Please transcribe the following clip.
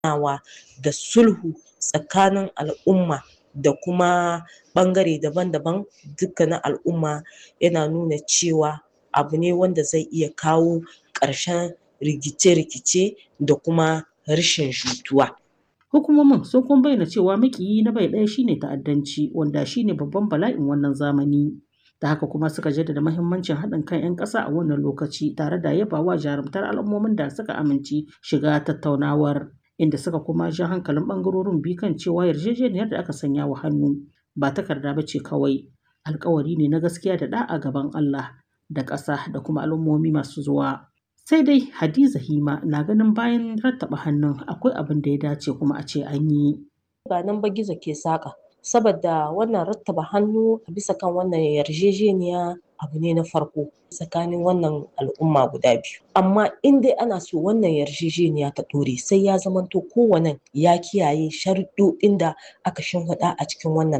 tattaunawa da sulhu tsakanin al'umma da kuma ɓangare daban-daban dukka na al'umma yana nuna cewa abu ne wanda zai iya kawo ƙarshen rikice-rikice da kuma rashin jituwa. Hukumomin sun kuma bayyana cewa makiyi na bai ɗaya shine ta'addanci wanda shine babban bala'in wannan zamani. Da haka kuma suka jaddada mahimmancin haɗin kan 'yan ƙasa a wannan lokaci tare da yabawa jarumtar al'ummomin da suka amince shiga tattaunawar. Inda suka kuma ja hankalin ɓangarorin biyu kan cewa yarjejeniyar da aka sanya wa hannu ba takarda ba ce kawai alkawari ne na gaskiya da ɗa'a gaban Allah da ƙasa da kuma al'ummomi masu zuwa. Sai dai Hadiza Hima na ganin bayan rattaba hannun akwai abin da ya dace kuma a ce an yi. Ba nan ba gizo ke saƙa saboda wannan rattaba hannu a bisa kan wannan yarjejeniya abu ne na farko tsakanin wannan al'umma guda biyu. Amma in dai ana so wannan yarjejeniya ta ɗore sai ya zamanto kowannen ya kiyaye sharuɗɗoɗin da aka shimfiɗa a cikin wannan